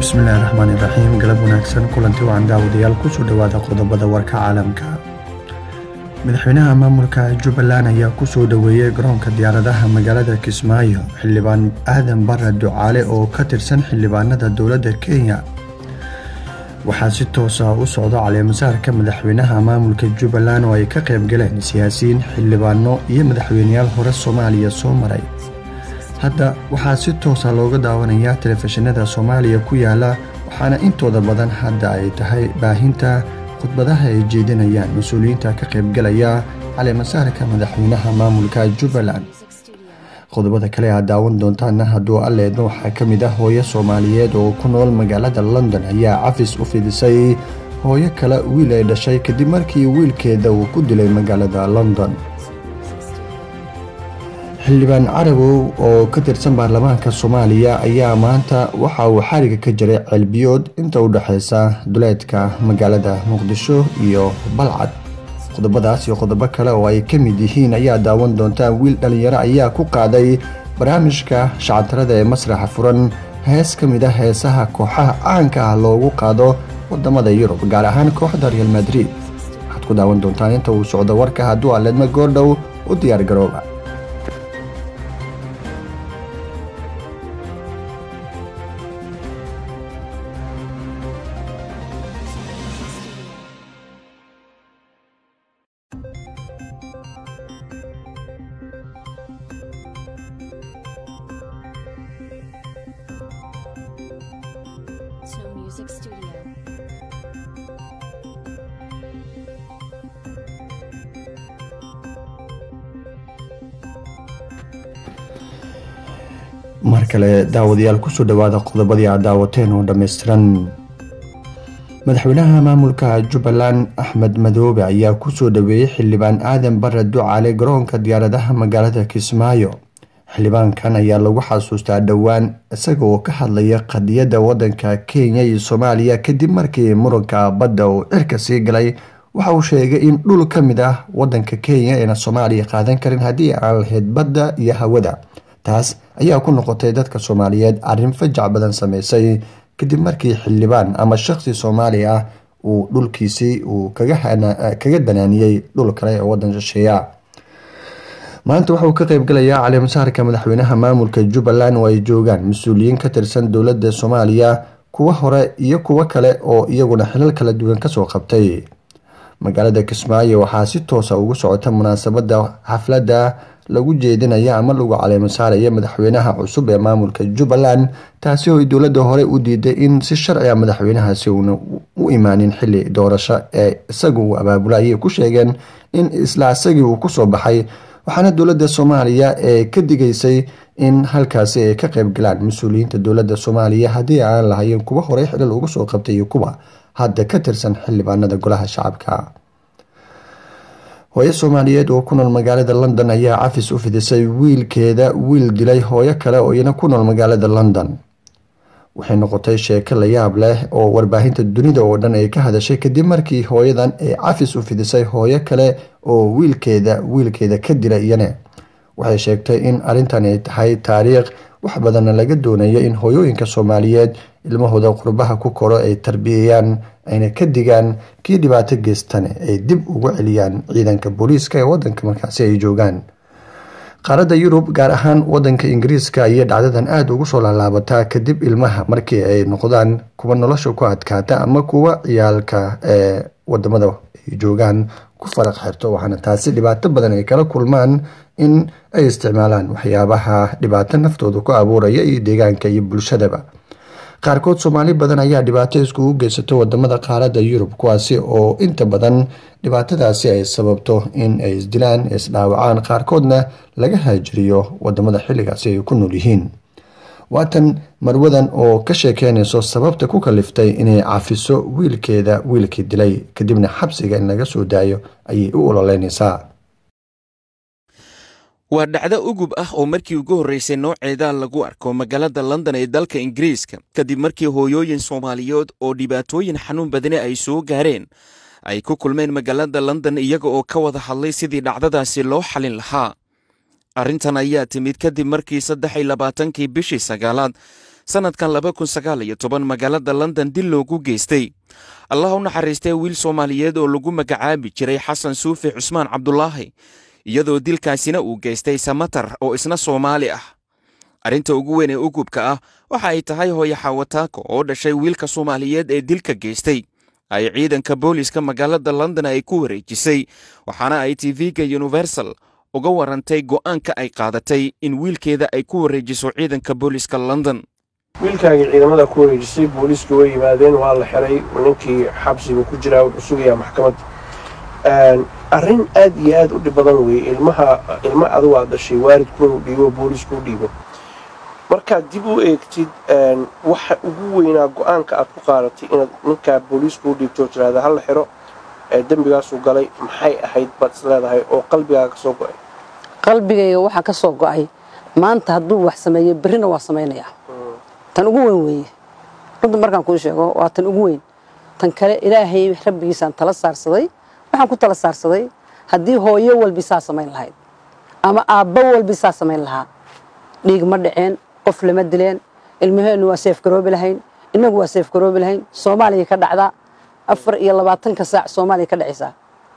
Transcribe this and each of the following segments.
bismillahi raxmaani raxiim galab wanaagsan kulanti wacan daawadayaal kusoo dhowaada qodobada warka caalamka madaxweynaha maamulka jubbaland ayaa kusoo dhoweeyey garoonka diyaaradaha magaalada kismaayo xildhibaan aadan barre ducaale oo ka tirsan xildhibaanada dowladda kenya waxaa si toosa u socda caleemasaarka madaxweynaha maamulka jubbaland oo ay ka qayb galeen siyaasiyiin xildhibaano iyo madaxweyneyaal hore soomaaliya soo maray hadda waxaa si toosa looga daawanayaa telefishinada soomaaliya ku yaala waxaana intooda badan hadda ay tahay baahinta khudbadaha ay jeedinayaan mas-uuliyiinta ka qaybgalaya caleemasaarka madaxweynaha maamulka jubbaland qodobada kale aad daawan doontaana hadduu alleedna waxaa ka mid ah hooyo soomaaliyeed oo ku nool magaalada london ayaa cafis u fidisay hooyo kale wiil ay dhashay kadib markii wiilkeeda uu ku dilay magaalada london xildhibaan carabow oo ka tirsan baarlamaanka soomaaliya ayaa maanta waxa uu xariga ka jiray ceelbiyood inta u dhexeysa duleedka magaalada muqdisho iyo balcad qodobadaas iyo qodobo kale oo ay ka mid yihiin ayaa daawan doontaan wiil dhallinyaro ayaa ku qaaday barnaamijka shacatarada ee masraxa furan hees ka mid ah heesaha kooxaha caanka ah loogu qaado wadamada yurub gaar ahaan kooxda real madrid waxaad ku daawan doontaan inta uu socdo warka hadduu aleedma goordhow u diyaar garooba Snow Music Studio. mar kale daawadayaal kusoo dhowaada qodobadii aad daawateen oo dhammaystiran madaxweynaha maamulka jubbaland axmed madoobe ayaa kusoo dhoweeyey xildhibaan aadan barre ducaale garoonka diyaaradaha magaalada kismaayo xildhibaankan ayaa lagu xasuustaa dhowaan isaga oo ka hadlaya qadiyadda wadanka kenya iyo soomaaliya kadib markii muranka badda uu cirka sii galay waxa uu sheegay in dhul ka mid ah wadanka kenya ayna soomaaliya qaadan karin haddii aan lahayd badda iyo hawada taas ayaa ku noqotay dadka soomaaliyeed arrin fajac badan sameysay kadib markii xildhibaan ama shaqsi soomaali ah uu dhulkiisii uu kaga danaaniyey dhul kale oo wadan shisheeya maanta waxa uu ka qaybgalayaa caleemasaarka madaxweynaha maamulka jubbaland oo ay joogaan mas-uuliyiin ka tirsan dowladda soomaaliya kuwo hore iyo kuwo kale oo iyaguna xilal kala duwan kasoo qabtay magaalada kismaayo waxaa si toosa ugu socota munaasabada xafladda lagu jeedinaya ama lagu caleemasaaraya madaxweynaha cusub ee maamulka jubbaland taasi oo ay dowladda hore u diiday in si sharciga madaxweynahaasi uuna u imaanin xili doorasho ee isaga uu abaabula ayay ku sheegeen in isla isagii uu kusoo baxay waxaana dowladda soomaaliya ee ka digaysay in halkaasi ay ka qayb galaan mas-uuliyiinta dowladda soomaaliya haddii aan lahayn kuwa horey xilal uga soo qabtay iyo kuwa hadda ka tirsan xildhibaanada golaha shacabka hooyo soomaaliyeed oo ku nool magaalada london ayaa cafis u fidisay wiilkeeda wiil dilay hooyo kale oo iyana ku nool magaalada london waxay noqotay sheeko la yaab leh oo warbaahinta dunida oo dhan ay ka hadashay kadib markii hooyadan ay cafis u fidisay hooyo kale oo wiilkeeda wiilkeeda ka dila iyane waxay sheegtay in arrintan ay tahay taariikh wax badanna laga doonayo in hooyooyinka soomaaliyeed ilmahooda qurbaha ku koro ay tarbiyayaan ayna ka digaan kii dhibaato geystane ay dib ugu celiyaan ciidanka booliiska ee wadanka markaasi ay joogaan qaaradda yurub gaar ahaan wadanka ingiriiska ayay dhacdadan aada ugu soo laalaabataa kadib ilmaha markii ay noqdaan kuwa nolosha ku adkaata ama kuwa ciyaalka ee wadamada ay joogaan ku faraq xirto waxaana taasi dhibaato badan ay kala kulmaan in ay isticmaalaan waxyaabaha dhibaato naftooda ku abuuraya iyo deegaanka iyo bulshadaba qaarkood soomaali badan ayaa dhibaato iskugu geysato wadamada qaaradda yurub kuwaasi oo inta badan dhibaatadaasi ay sababto in ay isdilaan isdhaawacaan qaarkoodna laga haajiriyo wadamada xilligaasi ay ku nool yihiin waatan marwadan oo ka sheekeynayso sababta ku kaliftay inay cafiso wiilkeeda wiilkii dilay kadibna xabsiga in laga soo daayo ayay u ololeynaysaa waa dhacdo ugub ah oo markii ugu horreysay nooceeda lagu arko magaalada london ee dalka ingiriiska kadib markii hooyooyin soomaaliyeed oo dhibaatooyin xanuun badani ay soo gaareen ay ku kulmeen magaalada london iyaga oo ka wada hadlay sidii dhacdadaasi loo xalin lahaa arrintan ayaa timid kadib markii saddex iyo labaatankii bishii sagaalaad sannadkan laba kun sagaal iyo toban magaalada london dil loogu geystay allah u naxariistee wiil soomaaliyeed oo lagu magacaabi jiray xasan suufi cusmaan cabdulaahi iyadoo dilkaasina uu geystay samatar oo isna soomaali ah arrinta ugu weyn ee ugubka ah waxa ay tahay hooyo xawataako oo dhashay wiilka soomaaliyeed ee dilka geystay ay ciidanka booliiska magaalada london ay ku wareejisay waxaana ay tv-ga universal uga warantay go'aanka ay qaadatay in wiilkeeda ay ku wareejiso ciidanka booliiska london wiilkaagii ciidamada ku wareejisay booliiska way yimaadeen waa la xiray ninkii xabsiga ku jiraa wuxuu sugayaa maxkamad arrin aad iyo aad u dhib badan weeye ilmaha ilma adigu aad dhashay waalidkuunu dhiibo booliiskuu dhiibo markaad dib u eegtid waxa ugu weynaa go-aanka aad ku qaadatay inaad ninkaa booliiskuu dhiibto tiraahda hala xiro dembigaasuu galay maxay ahayd baad is leedahay oo qalbigaaga kasoo go-ay qalbigayga waxaa ka soo go-ay maanta hadduu wax sameeyo berrina waa samaynayaa tan ugu weyn weeye runta markaan kuu sheego waa tan ugu weyn tan kale ilaahay rabbigiisaan tala saarsaday waxaan ku tala saarsaday haddii hooyo walbi saa samayn lahayd ama aabbo walbi saa samayn lahaa dhiig ma dhaceen qof lama dileen ilmaheennu waa seef garoobi lahayn innagu waa seef garoobi lahayn soomaaliya ka dhacdaa afar iyo labaatanka saac soomaaliya ka dhacaysaa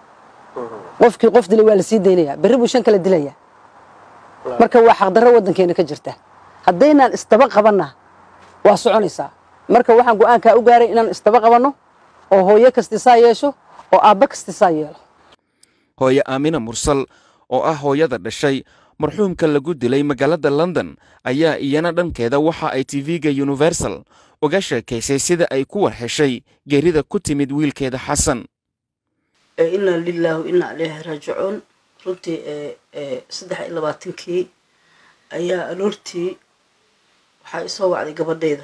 qofkii qof dilay waa la sii daynayaa berri buu shan kale dilayaa marka waa xaqdarro waddankeena ka jirta haddaynaan isdaba qabanna waa soconaysaa marka waxaan go-aankaa u gaaray inaan isdaba qabanno oo hooyo kasti saa yeesho oo aabba kasti saa yeelo hooye aamina mursal oo ah hooyada dhashay marxuumka lagu dilay magaalada london ayaa iyana dhankeeda waxa ay tv-ga universal uga sheekaysay sida ay ku warheshay geerida ku timid wiilkeeda xasan inaa lilaahi inaa aleyhi raajicuun runtii saddex iyo labaatankii ayaa aloortii waxaa isoo wacday gabadhayda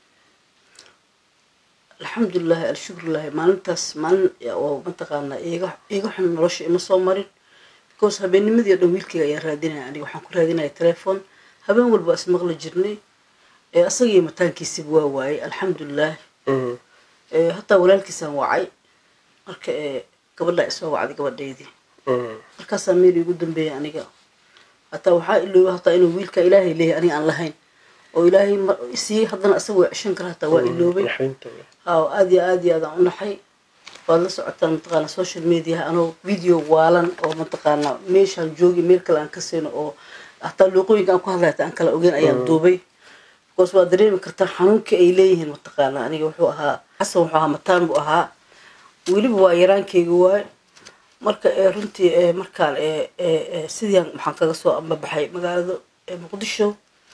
alxamdulilaahi alshukrulaahi maalintaas maalin oo mataqaanaa iiga iiga xun nolosha ima soo marin because habeennimadii o dhan wiilkayga ayaan raadinaya aniga waxaan ku raadinaya telefoon habeen walba ismaqli jirnay asagii mataankiisiba waa waayay alxamdulilaah hataa walaalkiisaan wacay marka gabadhaa isoo wacday gabadhaydii markaasaa meel iigu dambeeyay aniga hataa waxaa ilooba hataa inuu wiilka ilaahay leeyahay aniga aan lahayn oo ilaahay sii haddana asaga waa ceshan kara hataa waa iloobay haa aad iyo aad iyo aadaan u naxay waad la socotaan mataqaana social mediaha anoo video waalan oo mataqaana meeshaan joogi meel kale aan ka siino oo hataa luuqooyinka aan ku hadlay hataa aan kala ogeyn ayaan duubay because waa dareemi kartaa xanuunka ay leeyihiin mataqaana aniga wuxuu ahaa xasan wuxuu ahaa mataan buu ahaa weliba waa yaraankeyga waay marka runtii markaan sidiian waxaan kaga soo ambabaxay magaalada muqdisho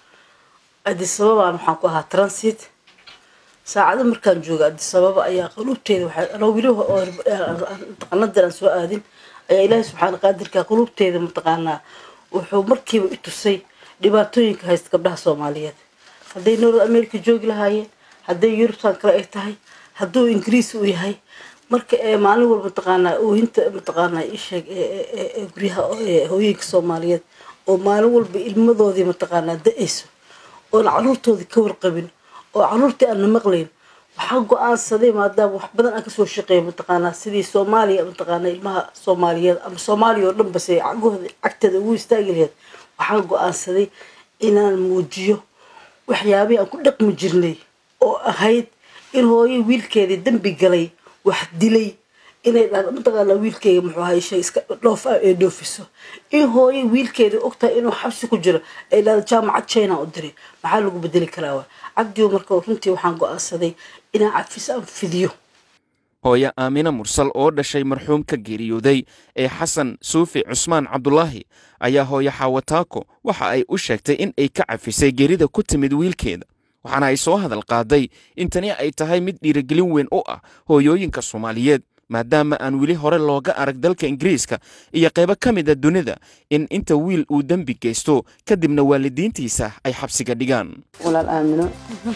adisababaan waxaan ku ahaa transit saacado markaan jooga adisababa ayaa quluubteeda waxaa anoo weli mataqaanadan aan soo aadin ayaa ilaahay subxaana qaadirka quluubteeda mataqaanaa wuxuu markiiba i tusay dhibaatooyinka haysta gabdhaha soomaaliyeed hadday north america joogi lahaayeen hadday yurubtan kale ay tahay hadduu ingiriis uu yahay marka maalin walba mataqaanaa oohinta mataqaanaa isheeg guryaha hooyinka soomaaliyeed oo maalin walba ilmadoodii mataqaanaa da-ayso oon caruurtoodii ka warqabin oo caruurtii aan na maqlayn waxaa go-aansaday maadaama wax badan aan kasoo shaqeeya mataqaanaa sidii soomaaliya mataqaanaa ilmaha soomaaliyeed ama soomaaliya oo dhan base cagahooda cagteeda ugu istaagi laheyd waxaa go-aansaday inaan muujiyo waxyaabihii aan ku dhaqmi jirnay oo ahayd in hooyo wiilkeedii dambi galay wax dilay inay dhahdo mataqaanaa wiilkeyga muxuu ahay shay iska dhoof ah ee dhoofiso in hooyo wiilkeedii ogtahay inuu xabsi ku jiro ay dhahdo jaamacad china u diray maxaa lagu bedeli karaa waa cabdigo marka runtii waxaan go-aansaday inaan cafis aan fidiyo hooye aamina mursal oo dhashay marxuumka geeriyooday ee xasan suufi cusmaan cabdulaahi ayaa hooye xawataako waxa ay u sheegtay in ay ka cafisay geerida ku timid wiilkeeda waxaana ay soo hadal qaaday in tani ay tahay mid dhiirigelin weyn u ah hooyooyinka soomaaliyeed maadaama aan weli hore looga arag dalka ingiriiska iyo qaybo ka mid a dunida in inta wiil uu dembi geysto kadibna waalidiintiisa ay xabsiga dhigaan walaal aamino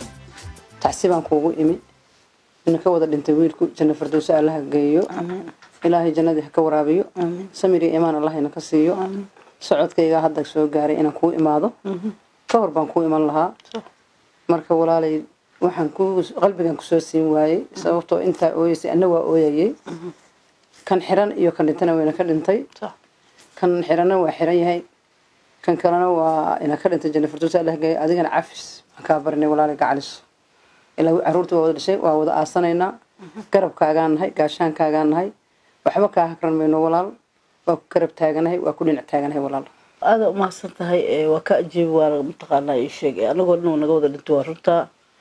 tacsi baan kuugu imi ina ka wada dhintay wiilku janno fardowso allaha geeyo ilaahay jannadii ha ka waraabiyo samir iyo imaan allahayna ka siiyo socodkaygaa hadda soo gaaray inaan kuu imaado ka hor baan kuu iman lahaa marka walaalay waxaan ku qalbigan kusoo siin waayey sababtoo intaa ooyeysay anna waa ooyayay kan xiran iyo kan dhintana wayna ka dhintay kan xiranna waa xiran yahay kan kalena waa ina ka dhintay janna firdows allah geeya adigana cafis aan kaa barinay walaali gacalis ilaa caruurta waa wada dhashay waa wada aasanaynaa garabkaagaan nahay gaashaankaagaan nahay waxba kaa hakran mayno walaal waa ku garab taaganahay waa ku dhinac taaganahay walaal aada umahadsan tahay waa ka ajeebi waa mataqaanaa ii sheeg anagoo dhan naga wada dhinto waa runtaa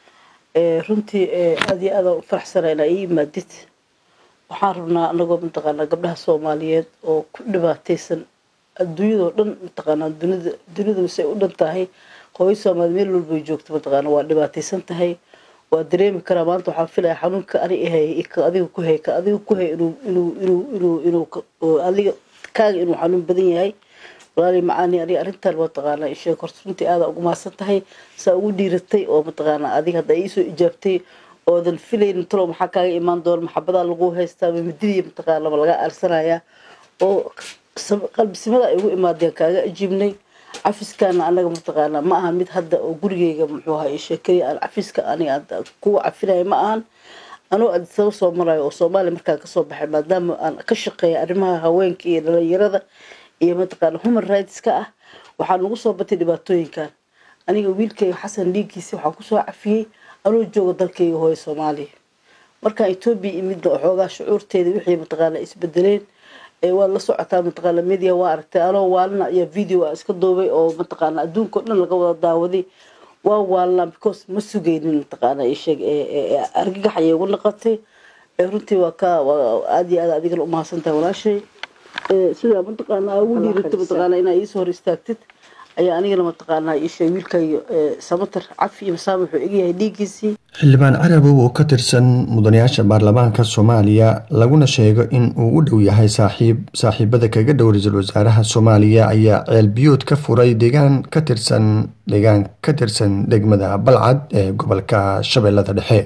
runtii aada iyo aada u faraxsana inaa ii imaadid waxaan rabnaa anagoo mataqaanaa gabdhaha soomaaliyeed oo ku dhibaataysan adduunyadoo dhan mataqaanaa dunida dunida say u dhan tahay hooyo soomaali meel walbay joogto mataqaana waa dhibaataysan tahay waa dareemi karaa maanta waxaan filaya xanuunka ani ahay ka adiga ku hay ka adiga ku hay inuu inuu inuu inuu inuu adiga kaaga inuu xanuun badan yahay walaali macaani aniga arrintan mataqaanaa isheeg horta runtii aada ugu mahadsan tahay saa ugu dhiiratay oo mataqaanaa adiga hadda iisoo ijaabtay oodan filaynin talow maxaa kaaga imaan doona maxabadaa lagu haystaa mididii mataqaana ma laga aarsanayaa oo qalbisimada ay ugu imaadeen kaaga ajiibnay cafiskaana anaga mataqaanaa ma ahan mid hadda oo gurigeyga muxuu ahaa isheekay aan cafiska aniga kuwa cafinaya ma ahan anuu adisaba soo marayo oo soomaaliya markaan kasoo baxay maadaama aan ka shaqeeya arrimaha haweenka iyo dhalinyarada iyo mataqaana human rightska ah waxaa nagu soo batay dhibaatooyinkan aniga wiilkayga xasan dhiiggiisi waxaan kusoo cafiyey anuu jooga dalkayga hooyo soomaaliya markaan etoobiya imidna waxoogaa shucuurteeda wixii mataqaana isbedeleen waad la socotaa mataqaana media waa aragtay anoo waalina ayaa video a iska duubay oo mataqaana adduunka o dhan laga wada daawaday waa waalnaa because ma sugaynin mataqaana isheeg argagax ayay ugu naqatay runtii waa ka aada iyo aad adigana umahadsan tahay walaashay sidaa mataqaanaa ugu dhiirata mataqaana inaa iisoo hor istaagtid ayaa anigana mataqaanaa iisheeg wiilkayga samatar cafi iyo masaama wuxuu egyahay dhiiggiisii xildhibaan carabow oo ka tirsan mudanayaasha baarlamaanka soomaaliya laguna sheego in uu u dhow yahay saaxiib saaxiibada kaga dhow ra-iisul wasaaraha soomaaliya ayaa ceel biyood ka furay deegaan ka tirsan deegaan ka tirsan degmada balcad ee gobolka shabeellada dhexe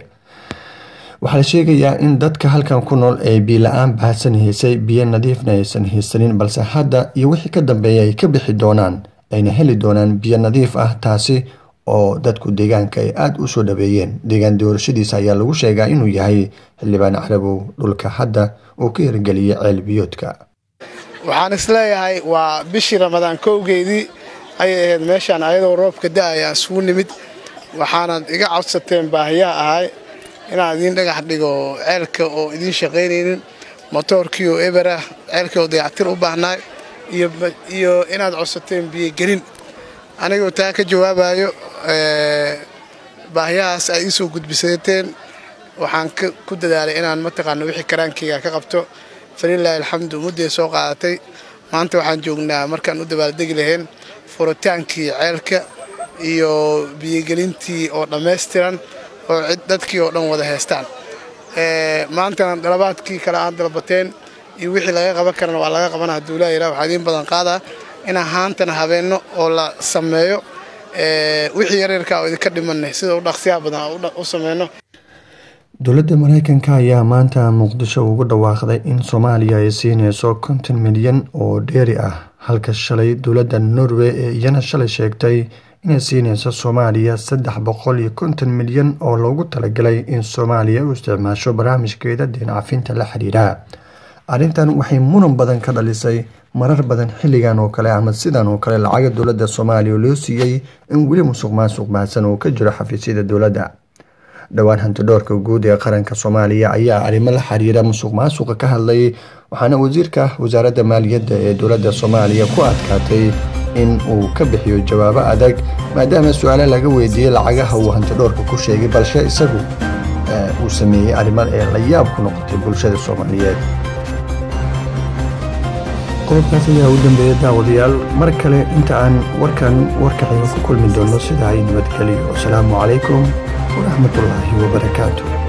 waxaa la sheegayaa in dadka halkan ku nool ee biila-aan baahsan haysay biyo nadiifna aysan haysanin balse hadda iyo wixii ka dambeeya ay ka bixi doonaan ayna heli doonaan biyo nadiif ah taasi oo dadku deegaanka ay aada u soo dhaweeyeen deegaan doorashadiisa ayaa lagu sheegaa inuu yahay xildhibaan carabow dhulka hadda uu ka hirgeliyay ceel biyoodka waxaan isleeyahay waa bishii ramadaan kowgeedii ayay ahayd meeshaan ayadoo roobka da-aya isugu nimid waxaanad iga codsateen baahiyaa ahay inaan idiin dhagax dhigo ceelka oo idiin shaqaynaynin motoorkii oo eberah ceelkii oo dayactir u baahnaay iyo inaad codsateen biyogelin anigoo taa ka jawaabayo baahiyahaas ay iisoo gudbisateen waxaan ku dadaalay inaan mataqaana wixii karaankeyga ka qabto falilaahi alxamdu mudday soo qaadatay maanta waxaan joognaa markaan u dabaaldegi lahayn furitaankii ceelka iyo biyogelintii oo dhammaystiran oo dadkii oo dhan wada haystaan maantana dalabaadkii kale aad dalbateen iyo wixii laga qaban karana waa laga qabana hadduu ilaahayra waxaa idiin badan qaadaa inaan haantana habeenno oo la sameeyo wixii yareerka oo idinka dhimanay sida u dhaqsiyaha badan u sameyno dowladda mareykanka ayaa maanta muqdisho ugu dhawaaqday in soomaaliya ay siineyso konton milyan oo dheeri ah halka shalay dowladda norway ee iyana shalay sheegtay inay siineyso soomaaliya saddex boqol iyo konton milyan oo loogu talagalay in soomaaliya u isticmaasho barnaamijkeeda deencafinta la xiriira arrintan waxay muran badan ka dhalisay marar badan xilligan oo kale ama sidan oo kale lacaga dowladda soomaaliya loo siiyey in weli musuq maasuq baahsan oo ka jiro xafiisyada dowladda dhowaan hantidhoorka guud ee qaranka soomaaliya ayaa arrimo la xiriira musuq maasuqa ka hadlay waxaana wasiirka wasaaradda maaliyadda ee dowladda soomaaliya ku adkaatay in uu ka bixiyo jawaabo adag maadaama su-aale laga weydiiyey lacagaha uu hantidhoorka ku sheegay balse isagu uu sameeyey arrimo ee la yaab ku noqotay bulshada soomaaliyeed qodobkaas ayaa u dambeeya daawadayaal mar kale inta aan warkan warkaxayga ku kulmi doono sida ay nabadgeliyo asalaamu calaykum waraxmatullaahi wabarakaatu